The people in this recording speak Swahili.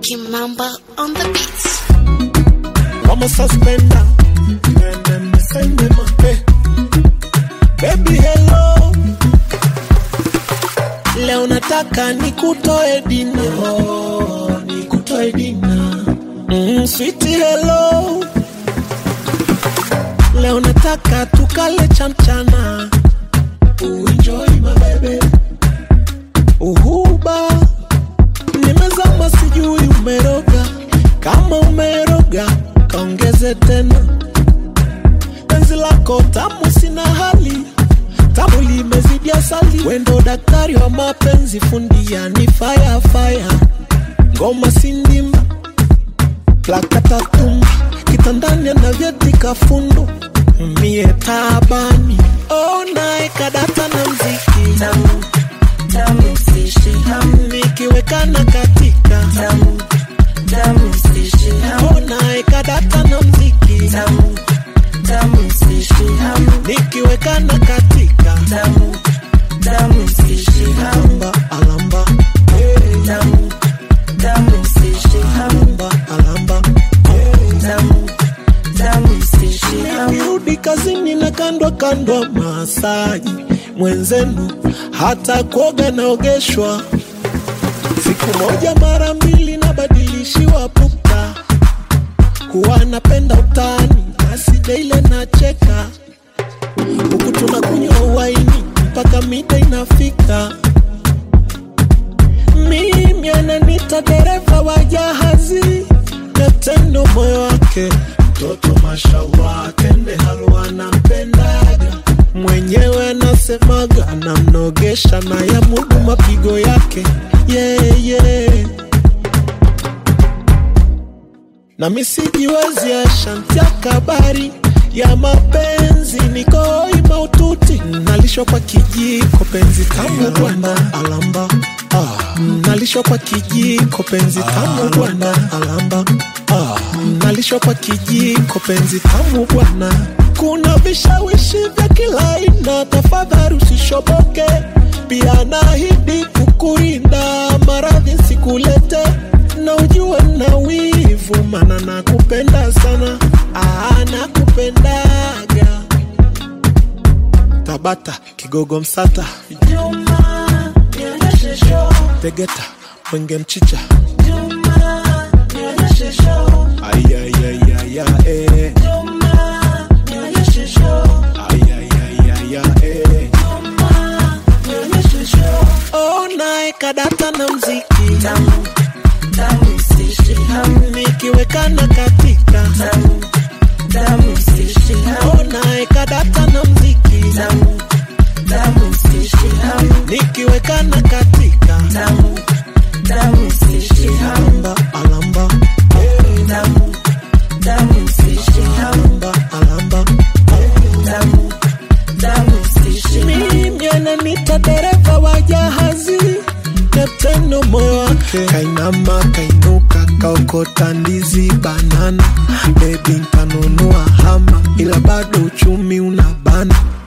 Kimamba on the beats. Mama suspender. Hey. Baby hello. Leo nataka nikutoe dina. Oh, nikutoe dina. Mm, sweetie hello. Leo nataka tukale cha mchana. Enjoy my baby. Uhuba. Nimezama sijui umeroga. Kama umeroga, kaongeze tena. Penzi lako tamu sina hali. Tamu limezidi asali. Wendo daktari wa mapenzi fundi yani fire fire. Ngoma sindimba. Plakata tumba. Kitandani anavyetika fundo. Mie tabani. Oh, nae kadata na mziki. tamu tamu sishi hamu Nikiwekana katika. tamu tamu sishi hamu Oh, nae kadata na mziki. tamu tamu sishi hamu Nikiwekana katika. tamu tamu sishi hamu Alamba, alamba, tamu tamu sishi hamu alamba, alamba. tamu tamu sishi hamu Nirudi kazini na kandwa kandwa masaji mwenzenu, hata kuoga naogeshwa siku moja mara mbili, nabadilishiwa pupa, huwa napenda utani, basi daile nacheka, huku tunakunywa waini mpaka mida inafika. Mimi ananita dereva wa jahazi, katendo moyo wake mtoto mashallah, tende halwa nampendaga mwenyewe anasemaga anamnogesha na ya mudu mapigo yake yeah, yeah. na misijiwezi ashantia kabari ya mapenzi nikoi maututi nalishwa kwa kijiko penzi tamu bwana alamba ah. nalishwa kwa kijiko penzi tamu bwana alamba ah. nalishwa kwa kijiko penzi tamu bwana kuna vishawishi vya kila aina tafadhali usishoboke pia nahidi kukurinda maradhi sikulete na ujue na wivu mana nakupenda sana ah, nakupendaga tabata kigogo msata Juma nionyeshe show tegeta mwenge mchicha Juma nionyeshe show ayayayaya eh. Juma nionyeshe show ayayayaya eh. Juma nionyeshe show oh, nae kadata na mziki tamu tamu sishi hamu nikiwekana katika tamu tamu sishi hamu oh, nae kadata na mziki tamu tamu sishi hamu nikiwekana katika tamu tamu sishi hamu alamba alamba tamu tamu sishi hamu alamba alamba tamu tamu sishi mimi ananita dereva wa jahazi kapteno moyo wake kainama kainuka kaokota ndizi banana bebi nkanunua hama ila bado uchumi unabana